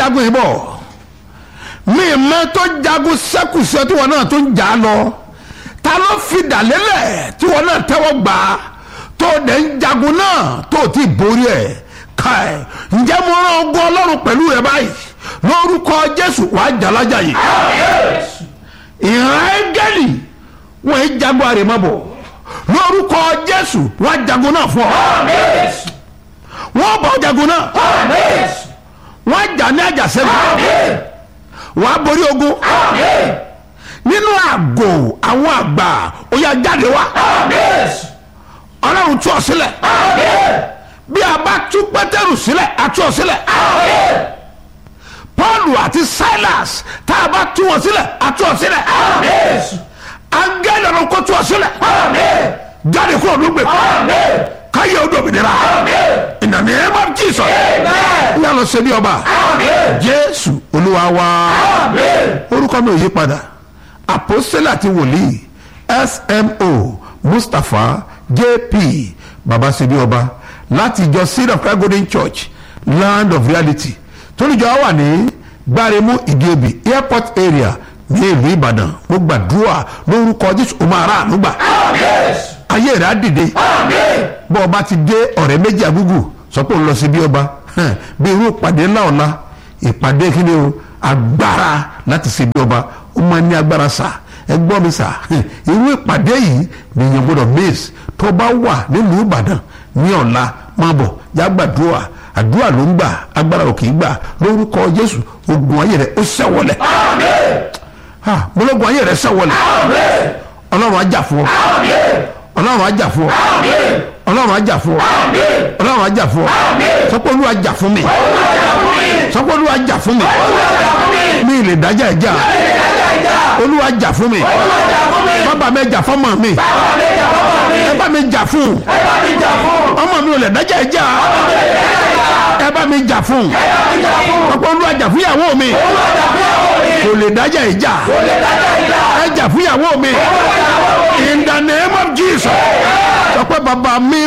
jagun yìí bọ̀ mi mẹ́ tó jagun sẹ́kù sí ọ tí wọn náà tó ń jà á lọ ta ló fi dàlélẹ̀ tí wọn náà tẹ́wọ́ gbà á tó dẹ̀ ń jagun náà tó ti borí ẹ̀ káì ǹjẹ́ mo rán ogun ọlọ́run pẹ̀lú rẹ báyìí lórúkọ jésù wàá jàlájà yìí ìran ẹ́gẹ́lì wọ́n ń jagun àrèmabọ̀ lórúkọ jésù wàá jagun náà fún ọ wọ́n bọ̀ jagun náà wọ́n jà ní àjàsẹ́gun wàá borí ogun nínú àgò àwọn àgbà ó yá jáde wá ọlọ́run tú ọ sílẹ̀ bí a bá tú pétérù sílẹ̀ a tú ọ sílẹ̀ paul àti silas tá a bá tú wọn sílẹ̀ a tú ọ sílẹ̀ angẹ́lì ọ̀run kó tú ọ sílẹ̀ jáde kúrò ló gbé káyé o dòmìnira in the name of jesus ní àlọ́ sẹ́ni ọba jésù olúwa wa orúkọ mi ò yí padà àpòsílẹ̀ àti wòlíì smo mustapha jp babasidi ọba láti ìjọ seed of christ golden church land of reality tólùjọ wà ní gbáremú ìdíobì airport area ní ìlú ìbàdàn mo gbàdúrà lórúkọ jésù o máa rà ànúgbà ayé rẹ̀ á dìde bọ́ ọba ti dé ọ̀rẹ́ méjì àgúgù sọ pé òun lọ sí bí ọba bí irú ìpàdé ńlá ọ̀la ìpàdé kí ni o agbára láti ṣe bí ọba ó máa ní agbára sà ẹ gbọ́ mi sà irú ìpàdé yìí nìyẹn gbọ́dọ̀ maize tó bá wà nílùú ìbàdàn ní ọ̀la máa bọ̀ yá gbàdúrà àdúrà ló ń gbà agbára ò kì í gbà lórúkọ jésù ogun ayé rẹ ó ṣẹ́wọlẹ̀ mọlọ́gun ayé rẹ ṣẹ́wọlẹ̀ ọlọ́run á jà fún ọ ọlọ́run á jà fún ọ ọlọ́run á jà fún ọ ọlọ́run á jà fún ọ sọpọ́ olúwa jà fún mi sọpọ́ olúwa jà fún mi mi lè dájà ẹ̀já olúwa jà fún mi bàbá mi jà fún ọmọ mi ẹ bá mi jà fún ọmọ mi ò lè dájà ẹ̀já ẹ bá mi jà fún sọpọ́ olúwa jà fún ìyàwó mi kò lè dájà ẹ̀já ẹ jà fún ìyàwó mi in the name of jesus sọpọ́ bàbá mi.